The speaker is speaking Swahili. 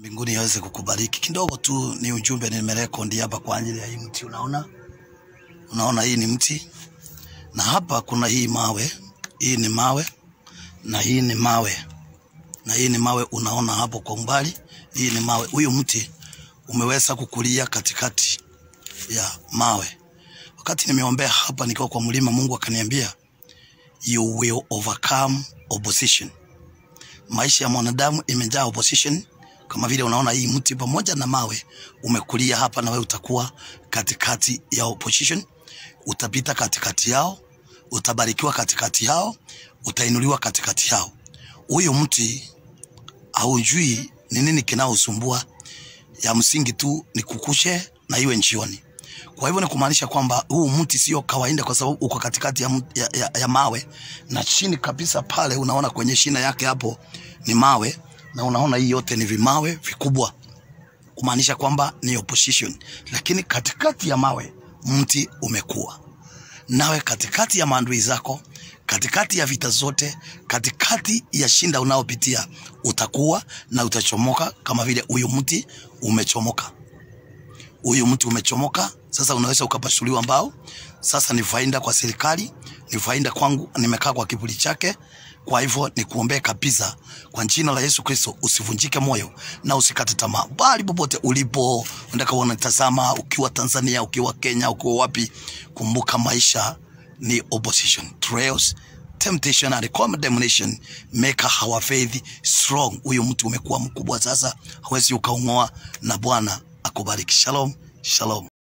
mbinguni aweze kukubariki. Kidogo tu ni ujumbe nimerekondi hapa kwa ajili ya hii mti. Unaona, unaona hii ni mti, na hapa kuna hii mawe. Hii ni mawe na hii ni mawe na hii ni mawe, unaona hapo kwa umbali, hii ni mawe. Huyu mti umeweza kukulia katikati ya mawe. Wakati nimeombea hapa nikiwa kwa mlima, Mungu akaniambia you will overcome opposition. Maisha ya mwanadamu imejaa opposition, kama vile unaona hii mti pamoja na mawe umekulia hapa, na wewe utakuwa katikati ya opposition. Utapita katikati yao, utabarikiwa katikati yao, utainuliwa katikati yao. Huyu mti haujui ni nini kinaosumbua, ya msingi tu ni kukushe na iwe njioni. Kwa hivyo ni kumaanisha kwamba huu mti sio kawaida, kwa sababu uko katikati ya, m- ya, ya, ya mawe na chini kabisa pale unaona kwenye shina yake hapo ni mawe, na unaona hii yote ni vimawe vikubwa, kumaanisha kwamba ni opposition, lakini katikati ya mawe mti umekuwa nawe katikati ya maadui zako, katikati ya vita zote, katikati ya shinda unaopitia, utakuwa na utachomoka kama vile huyu mti umechomoka. Huyu mti umechomoka, sasa unaweza ukapasuliwa mbao. Sasa ni faida kwa serikali, ni faida kwangu, nimekaa kwa kivuli chake. Kwa hivyo ni kuombea kabisa kwa jina la Yesu Kristo, usivunjike moyo na usikate tamaa, bali popote ulipo, unataka unatazama, ukiwa Tanzania, ukiwa Kenya, ukiwa wapi, kumbuka maisha ni opposition, trials, temptation and condemnation make our faith strong. Huyu mtu umekuwa mkubwa sasa, hawezi ukaung'oa, na Bwana akubariki. Shalom, shalom.